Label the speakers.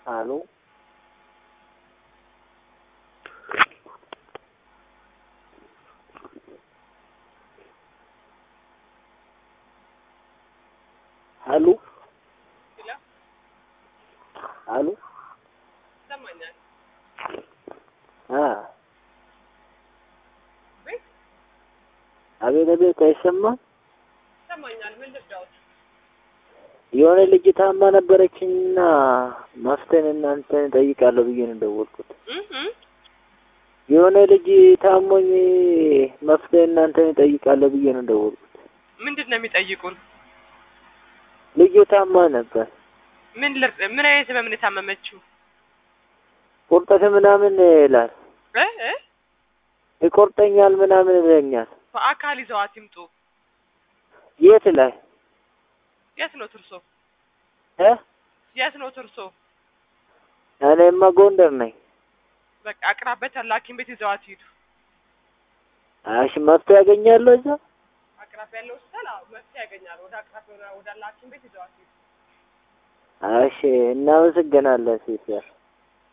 Speaker 1: አሉ አሉ አሉ
Speaker 2: ይሰማኛል።
Speaker 1: አ አቤት አቤት፣ አይሰማም።
Speaker 2: ይሰማኛል። ምን ልርዳዎት?
Speaker 1: የሆነ ልጅ ታማ ነበረችኝና መፍትሄን እናንተን እጠይቃለሁ ብዬ ነው ደወልኩት።
Speaker 2: እህ
Speaker 1: የሆነ ልጅ ታሞኝ መፍትሄ እናንተን እጠይቃለሁ ብዬ ነው ደወልኩት።
Speaker 2: ምንድን ነው የሚጠይቁን?
Speaker 1: ልጅ ታማ ነበር።
Speaker 2: ምን ልር ምን አይነት ህመም ነው የታመመችው?
Speaker 1: ቁርጠት ምናምን ይላል፣
Speaker 2: እ እ
Speaker 1: ይቆርጠኛል ምናምን ይለኛል።
Speaker 2: በአካል ይዘዋት ይምጡ።
Speaker 1: የት ላይ
Speaker 2: የት ነው ትርሶ?
Speaker 1: እ
Speaker 2: የት ነው ትርሶ?
Speaker 1: እኔማ ጎንደር ነኝ።
Speaker 2: በቃ አቅራበት ያለ ሐኪም ቤት ይዘዋት ይሄዱ።
Speaker 1: እሺ መፍትሄ ያገኛለሁ እዛ?
Speaker 2: አቅራቢያ ያለው ሆስፒታል አዎ መፍትሄ ያገኛል። ወደ አቅራቢያ ወዳለ ሐኪም ቤት ይዘዋት ይሄዱ።
Speaker 1: እሺ እናመሰግናለን ሲስተር።